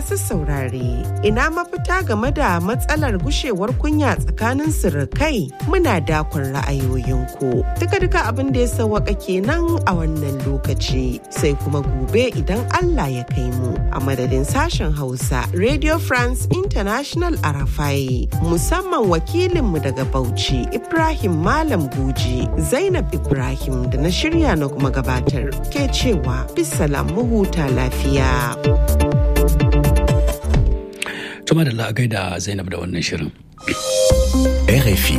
masu saurare, ina mafita game da matsalar gushewar kunya tsakanin sirikai muna dakon ra'ayoyinku. Duka-duka abin da ya sawaka kenan a wannan lokaci sai kuma gobe idan Allah ya kai mu a madadin sashen Hausa Radio France International Arafai musamman wakilinmu daga Bauchi Ibrahim Malam Guji Zainab Ibrahim da na shirya na kuma gabatar ke cewa bisalam mu huta lafiya. Tuma da la'agai da Zainab da wannan shirin. RFI.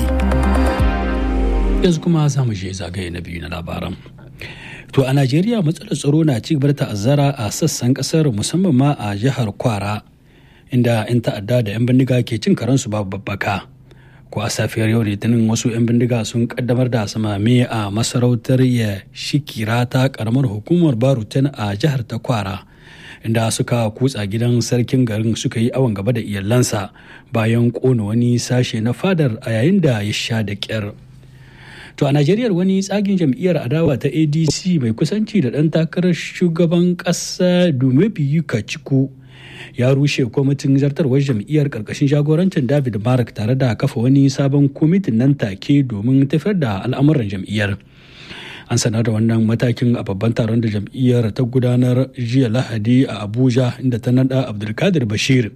Yanzu kuma za mu je zagaye na biyu na labaran. To a Najeriya matsalar tsaro na ci gaba da ta'azzara a sassan kasar musamman ma a jihar Kwara inda 'yan ta'adda da 'yan bindiga ke cin karansu babu babbaka. Ko a safiyar yau litinin wasu 'yan bindiga sun kaddamar da samame a masarautar ya shikira ta karamar hukumar Barutan a jihar ta Kwara. inda suka kutsa gidan sarkin garin suka yi awon gaba da iyalansa bayan kona wani sashe na fadar a yayin da ya sha da kyar. To a Najeriya wani tsagin jam'iyyar adawa ta ADC mai kusanci da ɗan takarar shugaban ƙasa Dumebi Kaciku ya rushe kwamitin zartarwar jam'iyyar ƙarƙashin jagorancin David Mark tare da kafa wani sabon kwamitin nan take domin tafiyar da al'amuran jam'iyyar. an sanar da wannan matakin a babban taron da jam'iyyar ta gudanar jiya lahadi a abuja inda ta nada abdulkadir bashir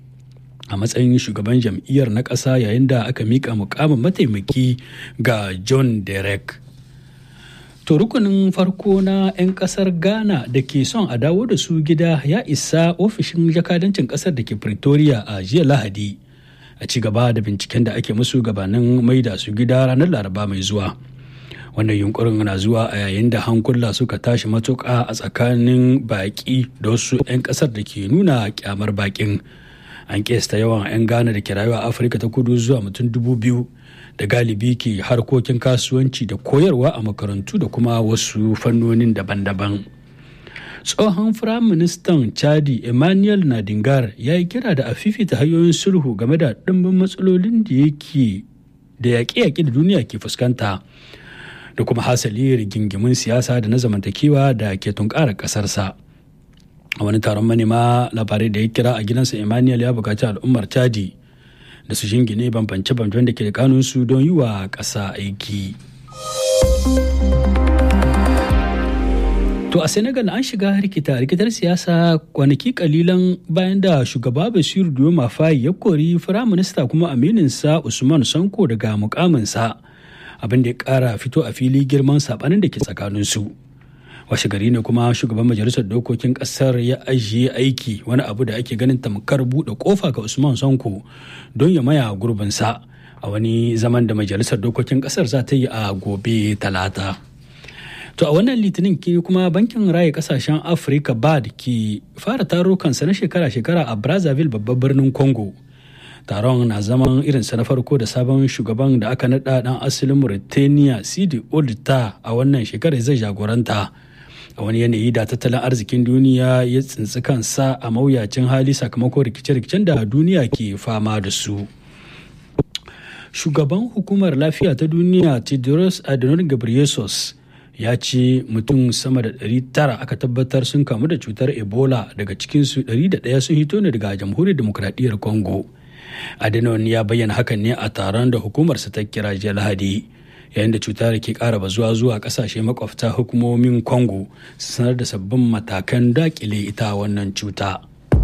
a matsayin shugaban jam'iyyar na ƙasa yayin da aka mika mukamin mataimaki ga john derek to rukunin farko na 'yan kasar ghana da ke son a dawo da su gida ya isa ofishin jakadancin kasar da ke pretoria a jiya lahadi a ci gaba da binciken da ake musu gabanin maida su gida ranar laraba mai zuwa wannan yunkurin na zuwa a yayin da hankula suka tashi matuƙa a tsakanin baƙi da wasu 'yan ƙasar da ke nuna kyamar baƙin an kesta yawan 'yan ghana da ke rayuwa a afirka ta kudu zuwa mutum dubu biyu da galibi ke harkokin kasuwanci da koyarwa a makarantu da kuma wasu fannonin daban-daban tsohon firaministan chadi emmanuel nadingar ya yi kira da a fifita hanyoyin sulhu game da ɗimbin matsalolin da yake da yaƙe-yaƙe da duniya ke fuskanta da kuma hasali rigingimin siyasa da na zamantakewa da ke tunkara kasarsa a wani taron manema labarai da ya kira a gidansa emmanuel ya bukaci al'ummar chadi da su jingine bambance-bambancen da ke da kanunsu don yi wa ƙasa aiki to a senegal an shiga rikita rikitar siyasa kwanaki kalilan bayan da shugaba basiru dioma fayi ya kori firaminista kuma amininsa usman sanko daga mukaminsa abin da ya kara fito a fili girman sabanin da ke tsakaninsu washe gari ne kuma shugaban majalisar dokokin kasar ya ajiye aiki wani abu da ake ganin tamkar buɗe kofa ga usman sanko don ya maya gurbinsa a wani zaman da majalisar dokokin kasar za ta yi a gobe talata to a wannan litinin ke kuma bankin raya kasashen afirka bad ke fara tarukansa na shekara-shekara a brazzaville babban birnin congo taron na zaman irinsa na farko da sabon shugaban da aka naɗa ɗan asalin Mauritania Sidi Oldita a wannan shekarar zai jagoranta a wani yanayi da tattalin arzikin duniya ya tsintsi kansa a mawuyacin hali sakamakon rikice-rikicen da duniya ke fama da su. Shugaban hukumar lafiya ta duniya Tedros Adhanom Ghebreyesus ya ce mutum sama da 900 aka tabbatar sun kamu da cutar Ebola daga cikinsu 101 sun hito ne daga jamhuriyar demokradiyyar Congo. Adenon ya bayyana hakan ne a taron da hukumarsa ta kira jiya Lahadi yayin da cutar ke ƙara bazuwa zuwa ƙasashe makwabta hukumomin Congo su sanar da sabbin matakan dakile ita wannan cuta.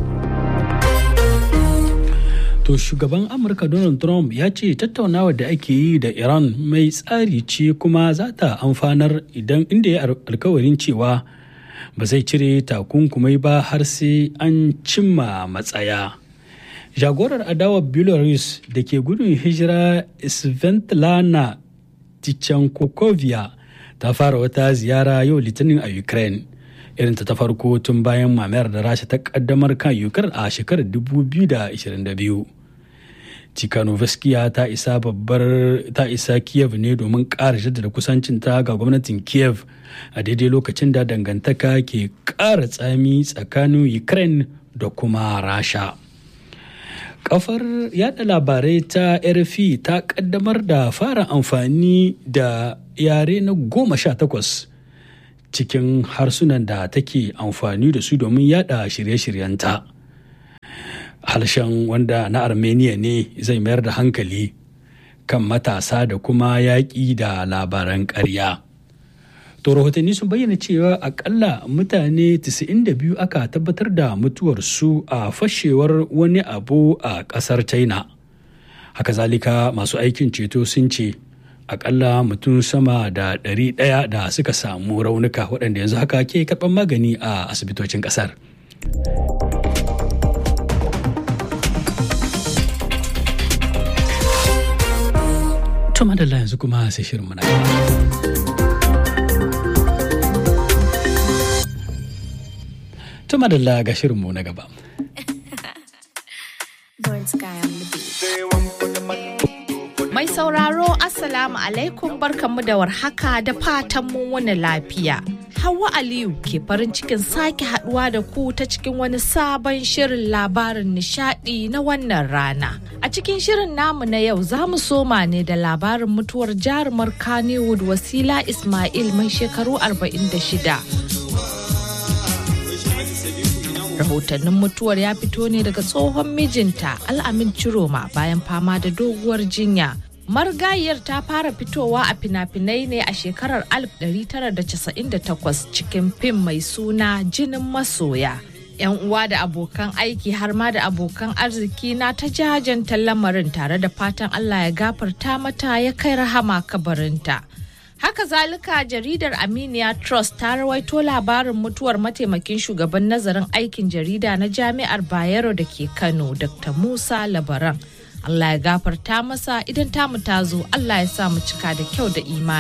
To shugaban Amurka Donald Trump ya ce tattaunawar da ake yi da Iran mai tsari ce kuma za ta amfanar idan inda ya alkawarin cewa ba zai cire takunkumai ba har sai an cimma matsaya. jagorar adawar belarus da ke gudun hijira svetlana tichankokovia ta fara wata ziyara yau litinin a ukraine irin ta farko tun bayan mamayar da rasha ta kaddamar kan ukraine a shekarar 2022 Tikhanovskaya ta isa babbar ta isa Kiev ne domin ƙara jaddada kusancinta ga gwamnatin Kiev a daidai lokacin da dangantaka ke ƙara tsami tsakanin Ukraine da kuma Rasha. Kafar yada labarai ta RFI ta kaddamar da fara amfani da yare na goma sha takwas cikin harsunan da take amfani da su domin yada shirye-shiryenta. harshen wanda na armenia ne zai mayar da hankali kan matasa da kuma yaƙi da labaran ƙarya. To rahotanni sun bayyana cewa akalla mutane 92 aka tabbatar da mutuwarsu a fashewar wani abu a ƙasar China. Haka zalika masu aikin ceto sun ce akalla mutum sama da 100 da suka samu raunuka waɗanda yanzu haka ke karɓar magani a asibitocin ƙasar. To madalla yanzu kuma sai shirin mana To madalla ga shirinmu na gaba. Mai sauraro Assalamu alaikum barkanmu da warhaka da fatan mun wani lafiya. Hauwa Aliyu ke farin cikin sake haduwa da ku ta cikin wani sabon shirin labarin nishadi na wannan rana. A cikin shirin namu na yau za mu soma ne da labarin mutuwar jarumar Kannywood Wasila Ismail mai shekaru 46. rahotannin mutuwar ya fito ne daga tsohon mijinta al'amin ciroma bayan fama da doguwar jinya margayiyar ta fara fitowa a fina-finai ne a shekarar 1998 cikin fim mai suna jinin masoya yan uwa da abokan aiki har ma da abokan arziki na ta jajanta lamarin tare da fatan allah ya gafarta mata ya kai rahama kabarinta Haka zalika jaridar Aminiya Trust ta rawaito labarin mutuwar mataimakin shugaban nazarin aikin jarida na Jami'ar Bayero da ke Kano, Dr. Musa Labaran. Allah ya gafarta masa idan tamu ta zo, Allah ya sa mu cika da kyau da imani.